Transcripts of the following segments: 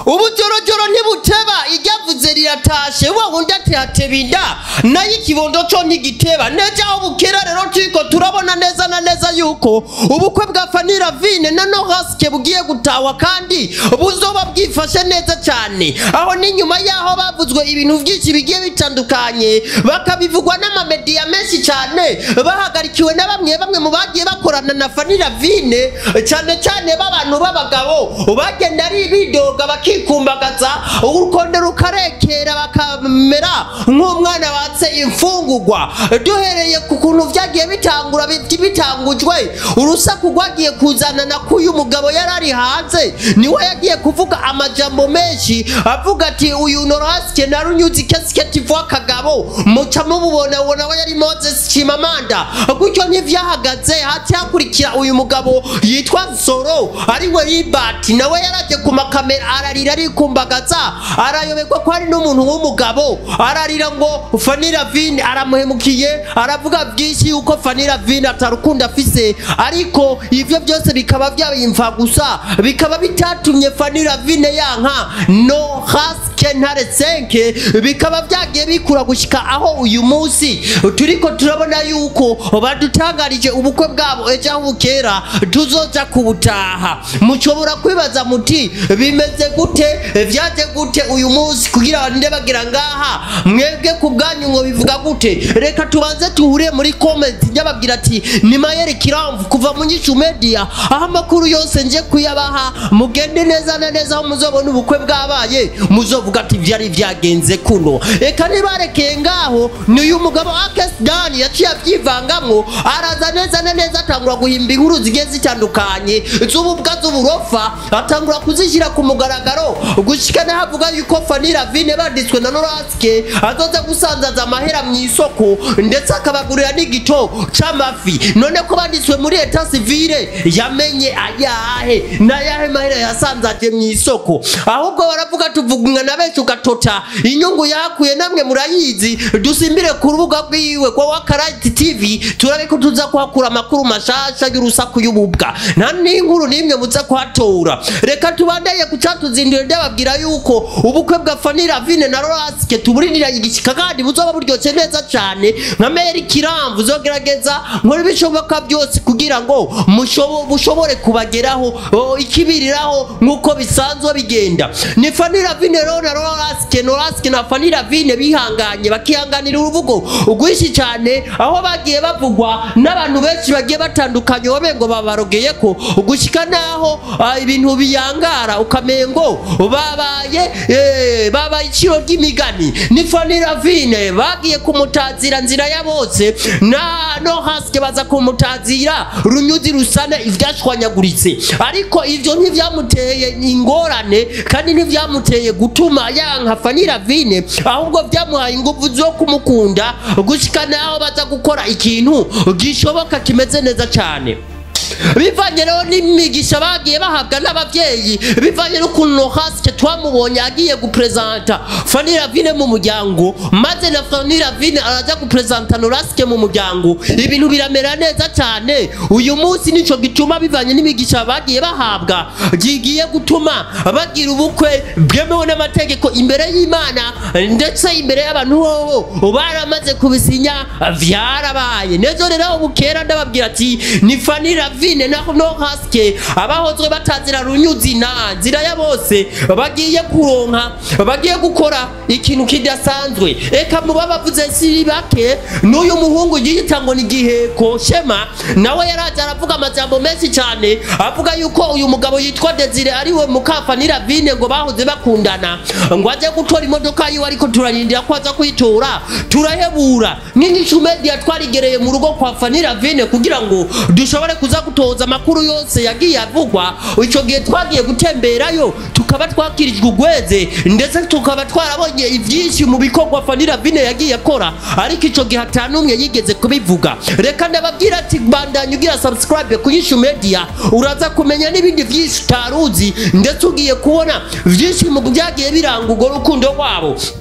ubu jorojoro ntibuteba iryavuze riratashe wa wundi ati hateba inda nayo ikibondo co ntigiteba neja aho bukera rero turiko turabona neza na neza yuko ubukwe bwa fanira vine na nohasike bugiye gutahwa kandi buzoba bwifashe neza cyane aho n'inyuma yaho bavuzwe ibintu byinshi bigiye bitandukanye bakabivugwa n'amamediya menshi cyane bahagarikiwe na bamwe bamwe mu bagiye bakorana na fanira vine cyane cyane b'abantu b'abagabo bagenda ari bidoga bakikumbagaza urukondo rukarekera bakamera nk'umwana batse imfungugwa duhereye ku kuntu byagiye bitangura biti bitangujwe urusaku rwagiye kuzanana k'uyu mugabo yari ari hanze niwe yagiye kuvuga amajambo menshi avuga ati uyu norasike na runyuzi kesiketi vuba kagabo muca mububona ubona we yari moses chimamanda gutyo ntivyahagaze hati hakurikira uyu mugabo yitwa nsoro ariwe ribati nawe yaraje ku makamera ararira arikumbagaza arayoberwa ko hari n'umuntu w'umugabo ararira ngo fanira vini aramuhemukiye aravuga byinshi yuko fanira vini atarukundo afise ariko ivyo byose bikaba byabimfa gusa bikaba bitatumye fanira vine yanka no haske ntare senke bikaba byagiye bikura gushika aho uyu munsi turiko turabona yuko badutangarije ubukwe bwabo ejo aho bukera tuzoza kubutaha mushobora kwibaza muti bimeze gute vyaje gute uyu munsi kugira barinde bagira ngaha mwebwe ku bwanyu ngo bivuga gute reka tubanze tuhure muri comment njyababwira ati ni mayeri kiramvu kuva mu nyishu media aho amakuru yose nje kuyabaha mugende neza na neza aho muzobona ubukwe bwabaye muzovuga ati vyari vyagenze kuno reka nibarekeye ngaho ni uyu mugabo akes dani yaciye avyivangamwo araza neza na neza atangura guhimba inkuru zigiye zitandukanye z'ububwa z'uburofa atangura kuzishyira ku mugaragaro gushika nahavuga yuko fanira vine banditswe na noraske azoza gusanzaza amahera mu isoko ndetse akabagurira n'igito c'amafi none ko banditswe muri eta sivile yamenye ayahe n'ayahe mahera yasanzaje mu isoko ahubwo baravuga tuvugumwa na benshi ugatota inyungu yakuye namwe murayizi dusimbire ku rubuga rwiwe kwa wakarayiti tv turabe ko tuza kuhakura amakuru mashasha y'urusaku y'ububwa nta n'inkuru n'imwe muza kuhatora reka tubandanye ku catuzindiro ndababwira yuko ubukwe bwa fanira vine na rorasike tuburinira igishika kandi buzoba buryoshye neza cyane nka meri kiramvu zogerageza nkora ibishoboka byose kugira ngo mushobo- bushobore kubageraho o, ikibiriraho nk'uko bisanzwe bigenda ni fanira vine rero na rorasike norasike na fanira vine bihanganye bakihanganira uruvugo rwinshi cyane aho bagiye bavugwa n'abantu benshi bagiye batandukanye wabe ngo babarogeye ko gushika naho ah, ibintu biyangara ukamengo babaye eh, babaye iciro ry'imigani ni fanira vine bagiye kumutazira nzira ya bose na no hasike baza kumutazira runyuzi rusane ivyashwanyaguritse ariko ivyo ntivyamuteye ingorane kandi ntivyamuteye gutuma yanka fanira vine ahubwo vyamuhaye inguvu zo kumukunda gushika naho baza gukora ikintu gishoboka kimeze neza cyane bivanye rero n'imigisha bagiye bahabwa n'ababyeyi bivanye n'ukuntu hasike twamubonye agiye guprezanta fanira vine mu muryango maze na fanira vine araza guprezanta norasike mu muryango ibintu biramera neza cyane uyu munsi nico gituma bivanye n'imigisha bagiye bahabwa gigiye gutuma bagira ubukwe bwemewe n'amategeko imbere y'imana ndetse imbere y'abantu bobo baramaze kubisinya vyarabaye nejo rero bukera ndababwira ati ni fanira vine na no haske abahozwe batazira runyuzi na nzira ya bose bagiye kuronka bagiye gukora ikintu kidasanzwe eka muba bavuze si bake n'uyu muhungu yiyita ngo ni giheko shema nawe yaraje aravuga amajambo menshi cyane avuga yuko uyu mugabo yitwa Desire ariwe mukafanira vine ngo bahoze bakundana ngo aje gutora imodoka yiwe ariko turarindira ko aza kuyitora turahebura nk'inyishu media twarigereye mu rugo kwa fanira vine kugira ngo dushobore kuza gutoza amakuru yose yagiye avugwa icyo gihe twagiye gutemberayo tukaba twakirijwe ugweze ndetse tukaba twarabonye ibyinshi mu bikorwa fanira vine yagiye akora ariko icyo gihe atanumwe yigeze kubivuga reka ndababwira ati bandanye ugira subscribe ku yishu media uraza kumenya n'ibindi byinshi utaruzi ndetse ugiye kubona byinshi mu byagiye biranga urwo rukundo rwabo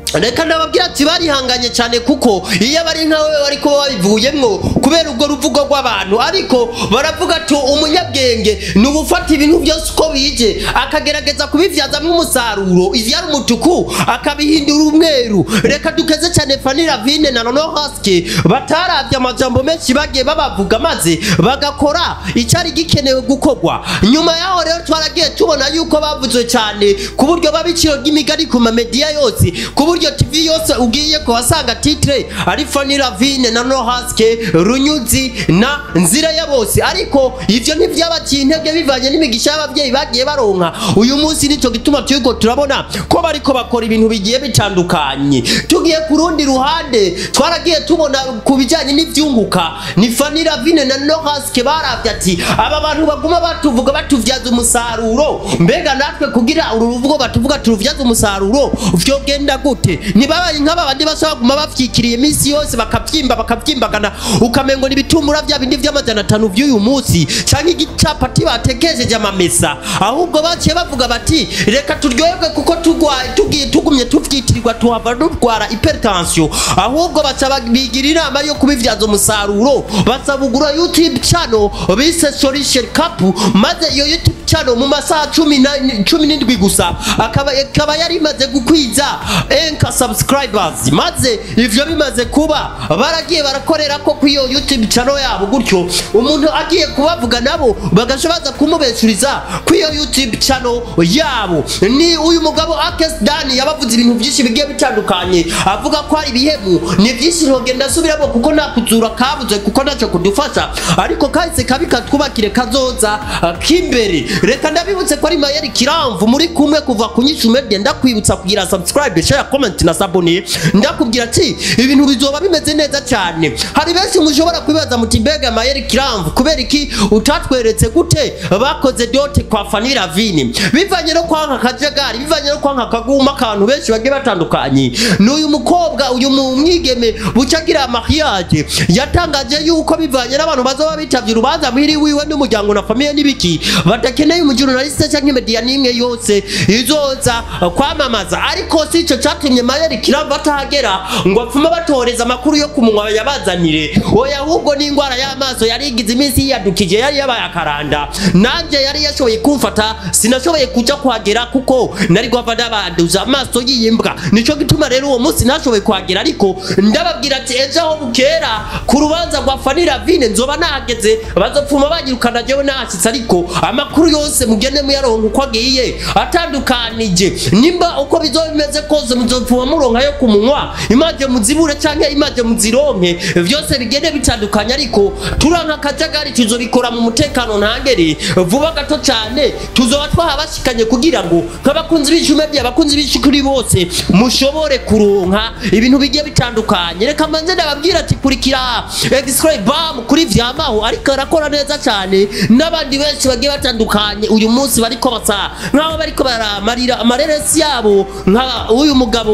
reka ndababwira ati barihanganye cyane kuko iyo bari nkawe bari kuba babivuyemwo kubera ubwo ruvugo rw'abantu ariko baravuga ati umunyabwenge ni ugufata ibintu byose uko bije akagerageza kubivyazamo umusaruro ivyari umutuku akabihindura umweru reka dukeze cyane fani ravine na nono haske bataravye amajambo menshi bagiye babavuga maze bagakora icyari gikenewe gukorwa nyuma yaho rero twaragiye tubona yuko bavuzwe cyane ku buryo babiciro ry'imigari ku mamediya yose ku buryo tv yose ugiye kuhasanga titre ari fani ravine na no haske runyuzi na nzira ya bose ariko ivyo ntivyabaciye intege bivanye n'imigisha y'abavyeyi bagiye baronka uyu munsi nico gituma turiko turabona ko bariko bakora ibintu bigiye bitandukanye tugiye ku rundi ruhande twaragiye tubona ku bijanye n'ivyunguka ni fani ravine na no haske baravye ati aba bantu baguma batuvuga batuvyaza umusaruro mbega natwe kugira uru ruvugo batuvuga turuvyaza umusaruro vyogenda gute ntibabaye nk'aba bandi bashobora kuguma bavyikiriye iminsi yose bakavyimba bakavyimbagana ukamengo n'ibitumura vya bindi vy'amajana atanu vy'uyu munsi canke igicapati batekesheje amamesa ahubwo baciye bavuga bati reka turyoherwe kuko tugwaye tugiye tugumye tuvyitirirwa tuhava dutwara hypertension ahubwo baca bigira inama yo kubivyaza umusaruro basabugura youtube channel bise solution cup maze iyo youtube channel mu masaha cumi na- cumi n'indwi gusa akaba ikaba yari imaze gukwiza enka subscribers maze ivyo bimaze kuba baragiye barakorera ko kwiyo youtube channel yabo gutyo umuntu agiye kubavuga nabo bagaca baza kumubeshuriza kwiyo youtube channel yabo ni uyu mugabo Akes Dani yabavuze ibintu byinshi bigiye bitandukanye avuga ko ari ibihemu ni byinshi ntogenda asubiramo kuko nta kuzura kabuze kuko ntacyo kudufasha ariko kahise kabi katwubakire kazoza uh, k'imbere reka ndabibutse ko ari mayeri kiramvu muri kumwe kuva ku nyishu media ndakwibutsa kugira subscribe share comment na sabone ndakubwira ati ibintu bizoba bimeze neza cyane hari benshi mushobora kwibaza muti mbega mayeri kiramvu kubera iki utatweretse gute bakoze dote kwa fani ravine bivanye no kwanka akajagari bivanye no kwanka akaguma akantu benshi bagiye batandukanye n'uyu mukobwa uyu mu- mwigeme bucagira mariage yatangaje yuko bivanye n'abantu bazoba bitavye urubanza muhiri wiwe n'umuryango na famiye n'ibiki badakeneye umujurnaliste canke media n'imwe yose izoza uh, kwamamaza ariko si ico catumye mayeri kiramva atahagera ngo apfume batoreza amakuru yo kumunwa yabazanire oya ahubwo n'ingwara y'amaso yari igize iminsi yiyadukije yari yabaye akaranda nanje yari yashoboye kumfata sinashoboye kuja kuhagera kuko nari guhava ndabanduza amaso yiyimbwa nico gituma rero uwo munsi ntashoboye kuhagera ariko ndababwira ati ejo aho bukera ku rubanza rwa fani ravine nzoba nahageze bazopfuma banyirukana jewe nahashitse ariko amakuru yose mugende muyaronka uko agiye atandukanije nimba uko bizoba bimeze kose muzopfuma muronka yo kumunwa imaje muzibure canke imaje muzironke vyose bigende bitandukanye ariko turanka akajagari tuzobikora mu mutekano ntangere vuba gato cyane tuzoba twahabashikanye kugira ngo nk'abakunzi b'icumebya abakunzi b'icukuri bose mushobore kuronka ibintu bigiye bitandukanye reka manze ndababwira ati kurikira x-ray bam kuri vyamaho ariko arakora neza cyane n'abandi benshi bagiye batandukanye uyu munsi bariko basa nk'aho bariko baramarira amareresi yabo nka uyu mugabo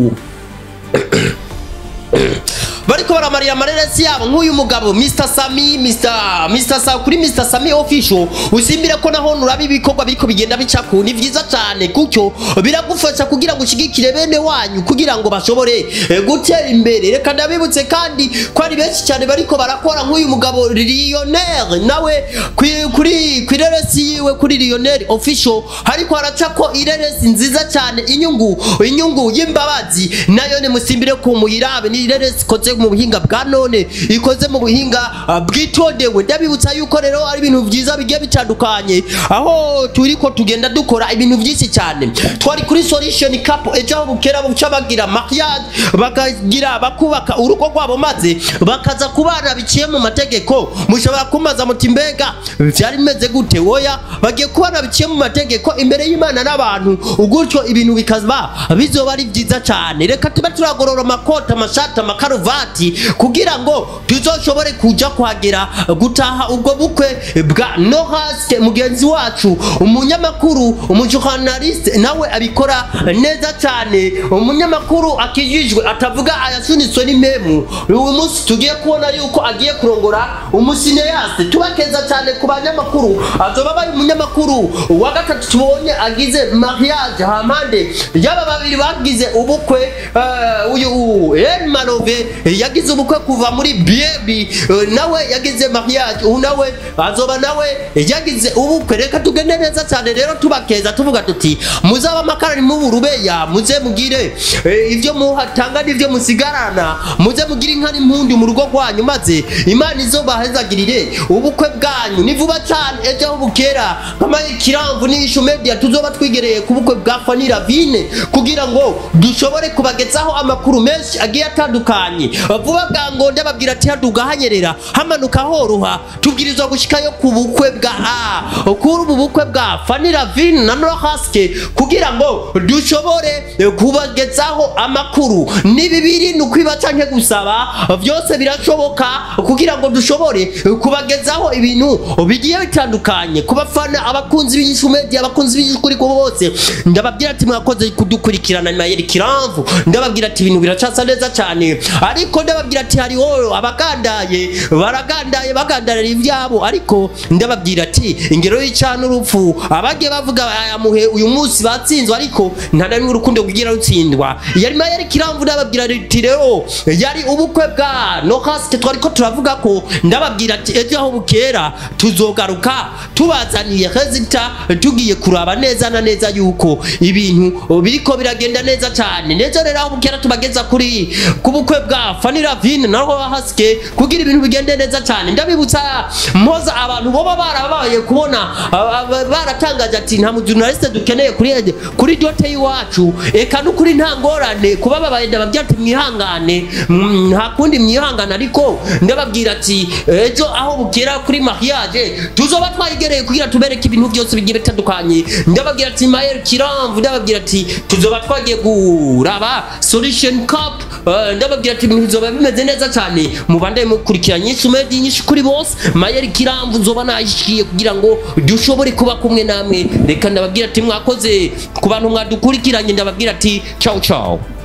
bariko baramarira amareresi yabo nk'uyu mugabo Mr Sami Mr Mr Sa kuri Mr Sami official usimbire ko naho nuraba ibikorwa biriko bigenda bicaku ni vyiza cyane kucyo biragufasha kugira ngo ushigikire bene wanyu kugira ngo bashobore eh, gutera imbere reka ndabibutse kandi ko ari benshi cyane bariko barakora nk'uyu mugabo Lionel nawe kuri kuri kuri reresi yiwe kuri Lionel official hariko haraca ko ireresi nziza cyane inyungu inyungu y'imbabazi nayo ni musimbire ku muyirabe ni ireresi ikoze mu buhinga bwa none ikoze mu buhinga ah, bwitondewe ndabibutsa yuko rero ari ibintu byiza bigiye bitandukanye aho turiko tugenda dukora ibintu byinshi cyane twari kuri solution cup ejo aho bukera buca bagira mariage bakagira bakubaka urugo rwabo maze bakaza kubana biciye mu mategeko mushobora kumaza muti mbega vyari bimeze gute oya bagiye kubana biciye mu mategeko imbere y'imana n'abantu gutyo ibintu bikaza bizoba ari byiza cyane reka tube turagorora amakoti amashati amakaruvati smart kugira ngo tuzoshobore kuja kuhagera gutaha ubwo bukwe bwa nohaske mugenzi wacu umunyamakuru umujournaliste nawe abikora neza cyane umunyamakuru akijijwe atavuga ayasunitswe n'impemu uyu munsi tugiye kubona yuko agiye kurongora umusineyase tubakeza cyane ku banyamakuru azoba bari umunyamakuru wa gatatu tubonye agize mariage hampande y'aba babiri bagize ubukwe eh, uyu El Malove yagize ubukwe kuva muri biebi nawe yagize mariage ubu nawe azoba nawe yagize ubukwe reka tugende neza cyane rero tubakeza tuvuga tuti muzaba amakara muburubeya muze mugire eh, ibyo muhatanga n'ibyo musigarana muze mugire inka n'impundu mu rugo rwanyu maze imana izobahezagirire ubukwe bwanyu ni vuba cyane ejo aho bukera nk'amaye kiramvu n'ibishu media tuzoba twigereye ku bukwe bwa Fanny Ravine kugira ngo dushobore kubagezaho amakuru menshi agiye atandukanye vuba bwango ndababwira ati haduga hanyerera hamanuka horoha tubwirizwa gushikayo ku bukwe bwa a kuri ubu bukwe bwa Fanny Ravine na Nora Haske kugira ngo dushobore eh, kubagezaho amakuru ni bibiri ni ukwiba canke gusaba byose birashoboka kugira ngo dushobore eh, kubagezaho ibintu bigiye bitandukanye ku bafana abakunzi b'inyishu media abakunzi b'inyishu kuri kubo bose ndababwira ati mwakoze kudukurikirana nyuma y'iri kiramvu ndababwira ati ibintu biracasa neza cyane ariko ndababwira ati hariho abagandaye baragandaye bagandarira ibyabo ariko ndababwira ati ingero y'icana urupfu abagiye bavuga aya muhe uyu munsi batsinzwe ariko nta na rimwe urukundo kugira rutsindwa yari mayeri kiramvu ndababwira ati rero yari ubukwe bwa nokasite twari ko turavuga ko ndababwira ati ejo aho bukera tuzogaruka tubazaniye rezita tugiye kuraba neza na neza yuko ibintu biriko biragenda neza cyane neza rero aho bukera tubageza kuri ku bukwe bwa Fanny Ravine na Roha Haske kugira ibintu bigende neza cyane ndabibutsa mpoza abantu boba barabaye kubona aba- aba- baratangaje ati nta mujurnaliste dukeneye kuri kuri dote y'iwacu eka n'ukuri nta ngorane kuba babaye ndababwira ati mwihangane mm, nta kundi mwihangane ariko ndababwira ati ejo aho bukera kuri mariage tuzoba twayigereye kugira tubereke ibintu byose bigiye bitandukanye ndababwira ati Mael Kiramvu ndababwira ati tuzoba twagiye kuraba solution cup eh, ndababwira ati ibintu bizoba bimeze neza cyane mubande mukurikira nyinshi umedi nyinshi kuri bose Mael Kiramvu nzoba nayishikiye kugira ngo dushobore kuba kumwe namwe reka ndababwira ati mwakoze ku bantu mwadukurikiranye ndababwira ati ciao ciao